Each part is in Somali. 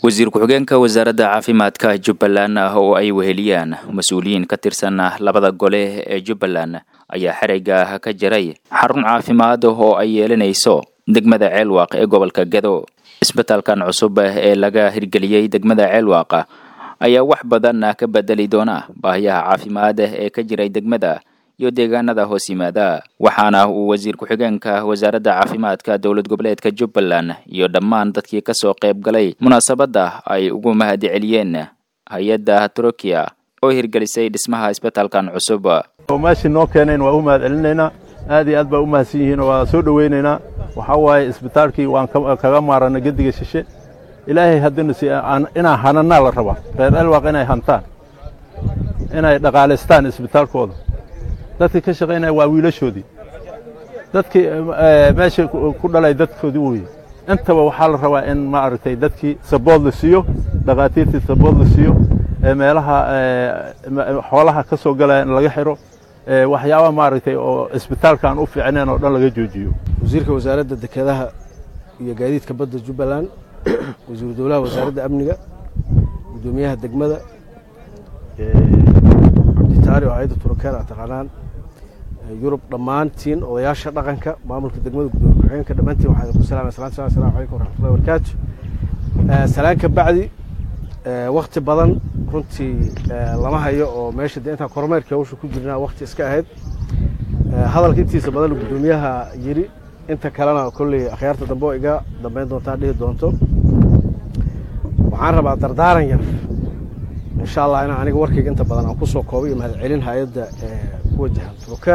wasiir ku-xigeenka wasaaradda caafimaadka jubbaland oo ay weheliyaan mas-uuliyiin ka tirsan labada gole ee jubbaland ayaa xereyga ka jiray xarun caafimaad oo ay yeelanayso degmada ceelwaaq ee gobolka gedo isbitaalkan cusub ee laga hirgeliyey degmada ceelwaaq ayaa wax badan ka bedeli doona baahiyaha caafimaad ee ka jiray degmada iyo deegaanada hoos yimaada waxaana uu wasiir ku-xigeenka wasaaradda caafimaadka dowlad goboleedka jubbaland iyo dhammaan dadkii kasoo qayb galay munaasabadda ay ugu mahad celiyeen hay-adda turukiya oo hirgelisay dhismaha isbitaalkan cusub meeshii noo keenayn waa u mahad celinaynaa aad iyo aad baa u mahadsan yihiin waa soo dhowaynaynaa waxaa waaye isbitaalkii waan kaga maarana gediga shishe ilaahay haddina si inaa hananaa la rabaa reer elwaaq inay hantaan inay dhaqaalaystaan isbitaalkooda dadkii ka shaqaynaya waa wiilashoodii dadkii meesha ku dhalay dadkoodii weye intaba waxaa la rabaa in maaragtay dadkii sabood la siiyo dhakhaatiirtii sabood la siiyo meelaha xoolaha ka soo galaya in laga xiro waxyaaba maaragtay oo isbitaalkaan u fiicneen oo dhan laga joojiyo wasiirka wasaaradda dekedaha iyo gaadiidka badda jubbaland wasiiru dowlaha wasaaradda amniga guddoomiyaha degmada cabditaari oo hay-adda turukeer a taqaanaan yurub dhammaantiin odayaasha dhaqanka maamulka degmada gudoomiye ku-xigeenka dhammaantiin waxaa idinku salaamay salaan salam assalamu calaykum waraxmatullahi wabarakaatu salaan ka bacdi wakti badan runtii lama hayo oo meesha dee intaan kormeerkii hawsha ku jirnaa wakti iska ahayd hadalka intiisa badan guddoomiyaha yiri inta kalena kolley akhyaarta dambe oo iga dambeyn doontaa dhihi doonto waxaan rabaa dardaaran yar insha allah inaan aniga warkayga inta badan aan kusoo koobay iyo mahad celin hay-adda ku wajahan truker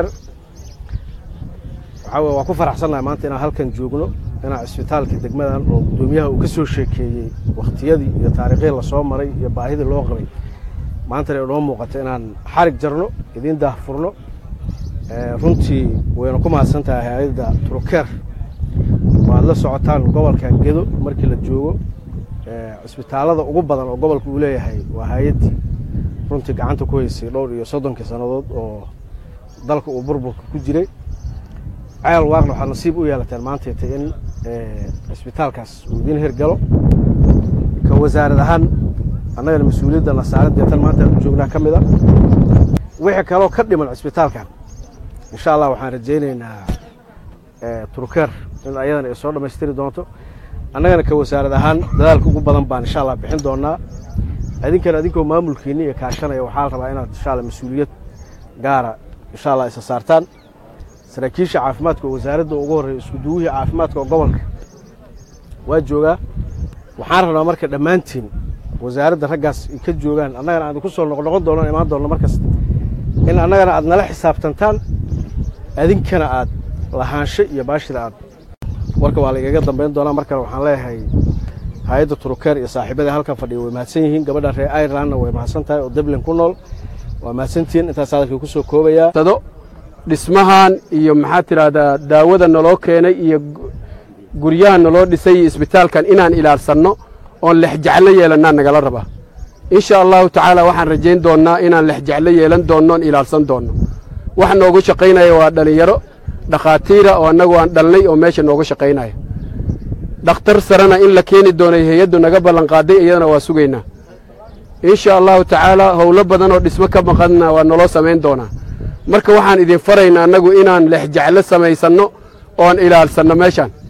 waxaa weye waan ku faraxsannahay maanta inaan halkan joogno inaan isbitaalka degmadan oo guddoomiyaha uu ka soo sheekeeyey wakhtiyadii iyo taariikhyii lasoo maray iyo baahidii loo qabay maantana inoo muuqato inaan xarig jarno idiin daahfurno runtii wayna ku mahadsan tahay hay-adda truker waad la socotaan gobolkan gedo markii la joogo cisbitaalada ugu badan oo gobolka uu leeyahay waa hay-addii runtii gacanta ku haysay dhowr iyo soddonkii sannadood oo dalka uu burburka ku jiray ceel waaqna waxaad nasiib u yeelateen maantayta in cisbitaalkaas uu idiin hirgalo ka wasaarad ahaan annagana mas-uuliyadda nasaaradee tan maanta aan u joognaa ka mid a wixii kaloo ka dhiman cisbitaalkan insha allah waxaan rajaynaynaa turkeer in ayadana ay soo dhammaystiri doonto annagana ka wasaarad ahaan dadaalka ugu badan baan insha allah bixin doonaa idinkana idinkoo maamulkiinni iyo kaashanaya waxaa la rabaa inaad insha allah mas-uuliyad gaara insha allah isa saartaan saraakiisha caafimaadka oo wasaaradda ugu horreeya isku duwihii caafimaadka oo gobolka waa joogaa waxaan rabnaa marka dhammaantiin wasaaradda raggaas ay ka joogaan annagana aan idinku soo noqnoqon doono imaan doonno markasta in annagana aad nala xisaabtantaan idinkana aad lahaansho iyo baashida aad warka waa la igaga dambayn doonaa markale waxaan leeyahay hay-adda turukeer iyo saaxiibada halkan fadhiya way mahadsan yihiin gabadha reer irelandna way mahadsan tahay oo dublin ku nool waa mahadsantihiin intaas hadalkii ku soo koobayaa dhismahan iyo maxaa tidhaahdaa daawada naloo keenay iyo guryaha naloo dhisay iyo isbitaalkan inaan ilaalsanno oon lexjeclo yeelannaa nagala rabaa insha allahu tacaala waxaan rajayn doonnaa inaan lexjeclo yeelan doonno oon ilaalsan doonno wax noogu shaqaynaya waa dhallinyaro dhakhaatiira oo annagu aan dhalnay oo meesha nooga shaqaynaya dhakhtar sarena in la keeni doonay hay-addu naga ballanqaaday iyadana waa sugaynaa insha allahu tacaala howlo badan oo dhismo ka maqanna waa naloo samayn doonaa marka waxaan idin faraynaa annagu inaan lexjeclo samaysanno oon ilaalsanno meeshaan